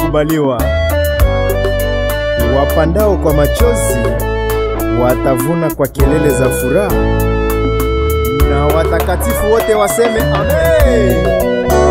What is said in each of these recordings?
wamekubaliwa. Wapandao kwa machozi watavuna kwa kelele za furaha, na watakatifu wote waseme amen.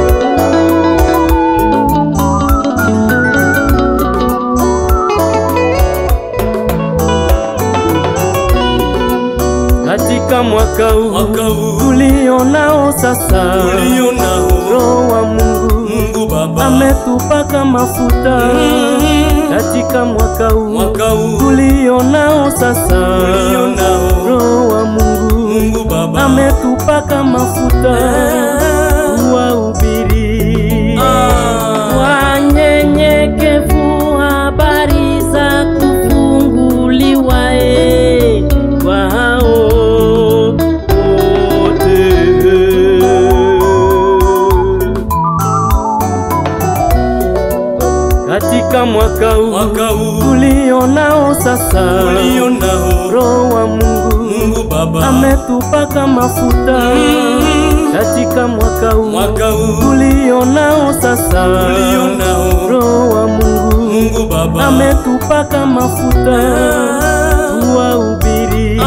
Katika mwaka huu Mwaka huu tulionao sasa, ulio nao Roho wa Mungu Mungu Baba ametupaka mafuta. Katika mwaka huu mwaka huu tulionao sasa, ulio nao Roho wa Mungu Mungu Baba ametupaka mafuta wahubiri Ah. wanyenyekevu habari za kufunguliwa e kwa hao wote. Katika mwaka huu mwaka huu tulionao sasa, ulio nao Roho wa Mungu Mungu Baba ametupaka mafuta katika mwaka huu mwaka huu tulionao sasa, ulio nao Roho wa Mungu Mungu Baba ametupaka mafuta tuwahubiri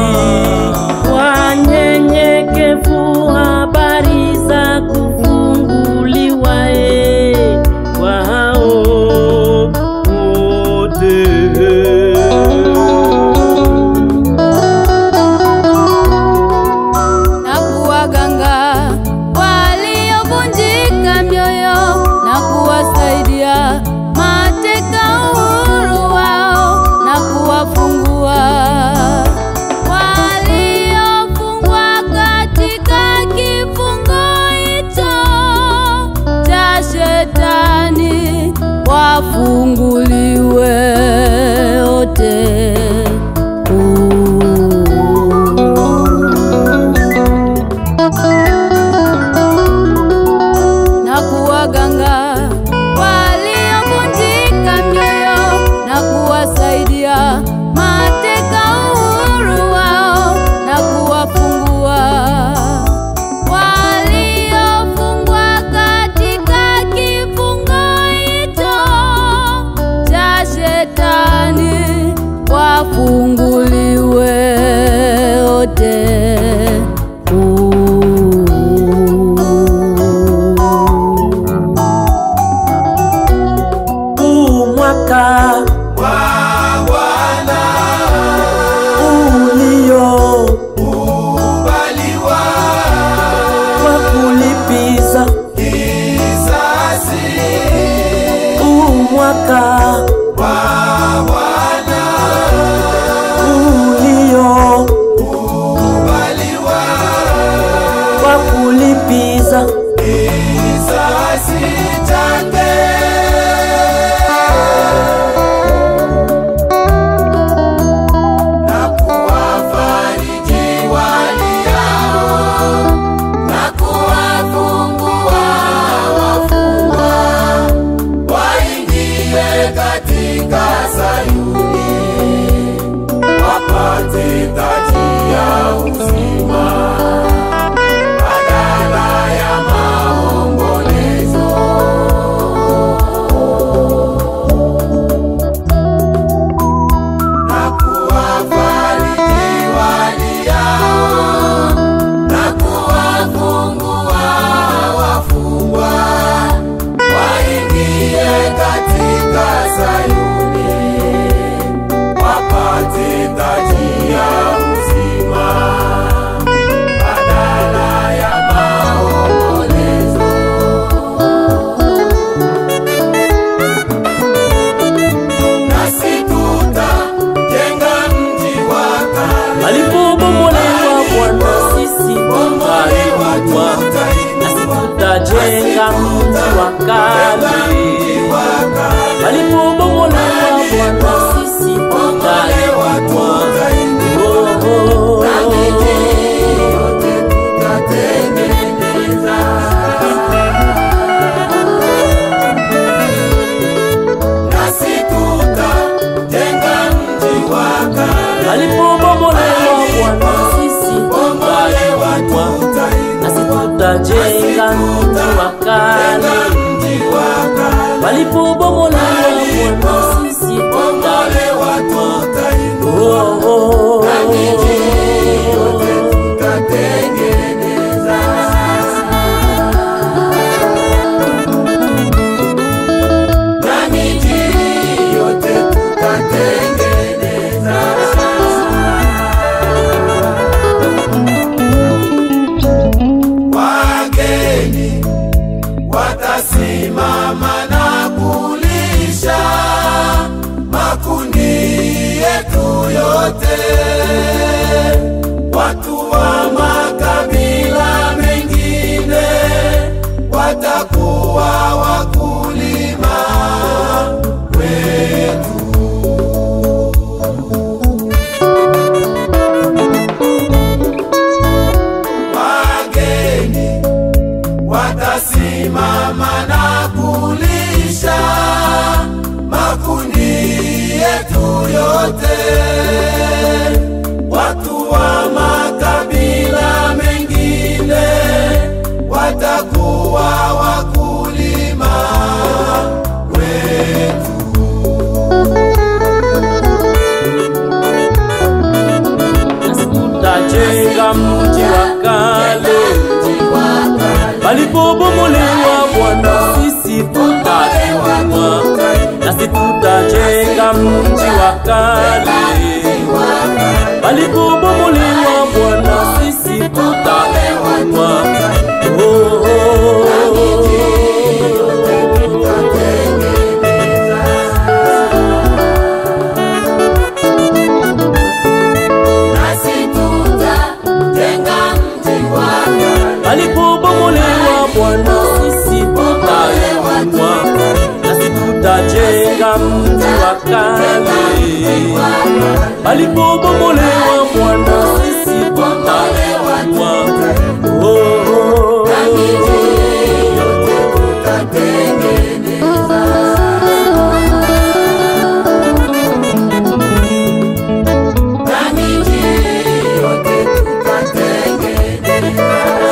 wanyenyekevu habari za kufunguliwa e kwa hao wote. na kuwaganga waliovunjika mioyo na kuwasaidia mateka uhuru wao na kuwafungua waliofungwa katika kifungo hicho cha shetani wafunguliwe wote. na kuwaganga waliovunjika mioyo na kuwasaidia mateka uhuru wao na kuwafungua waliofungwa katika kifungo hicho cha shetani wafunguliwe wote. huu mwaka ulio kwa kulipiza huu mwaka ulio kwa kulipiza alipobomolewa Bwana sisi tutainuliwa, nasi tutajenga mji wa kale. Alipobomolewa Bwana sisi tutainuliwa, Oh, oh. alipobomolewa Bwana sisi tutainuliwa, nasi tutajenga mji wa kale. Walipobomolewa tutasimama na kulisha makundi yetu yote, watu wa makabila mengine watakuwa wakulima wetu. Tajenga mji wa kale palipobomolewa, Bwana sisi tutainua, nasi tutajenga mji wa kale palipobomolewa, Bwana sisi tutainua. Oh, oh, oh. Nasi tutajenga mji wako palipobomolewa Bwana sisi tutainua, nasi tutajenga mji wa kale. Palipobomolewa Bwana sisi tutainua. Oh, oh, oh. na miji yote tutatengeneza.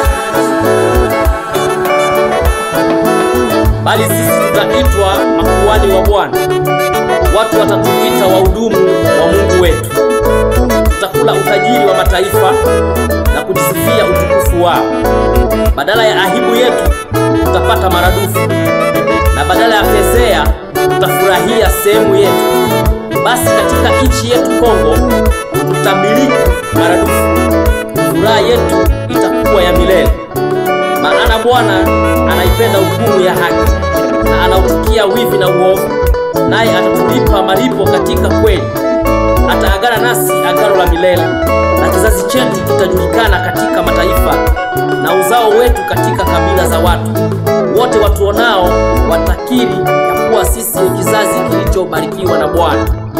bali sisi tutaitwa makuhani wa Bwana. Watu watatuita wahudumu wa Mungu wetu. Tutakula utajiri wa mataifa na kujisifia utukufu wao. Badala ya aibu yetu tutapata maradufu, na badala ya fezea tutafurahia sehemu yetu. Basi katika nchi yetu Kongo tutamiliki maradufu, furaha yetu itakuwa ya milele maana Bwana anaipenda hukumu ya haki na anauchukia wivi na uovu, naye atatulipa malipo katika kweli. Ataagana nasi agano la milele, na kizazi chetu kitajulikana katika mataifa, na uzao wetu katika kabila za watu. Wote watuonao watakiri ya kuwa sisi ni kizazi kilichobarikiwa na Bwana.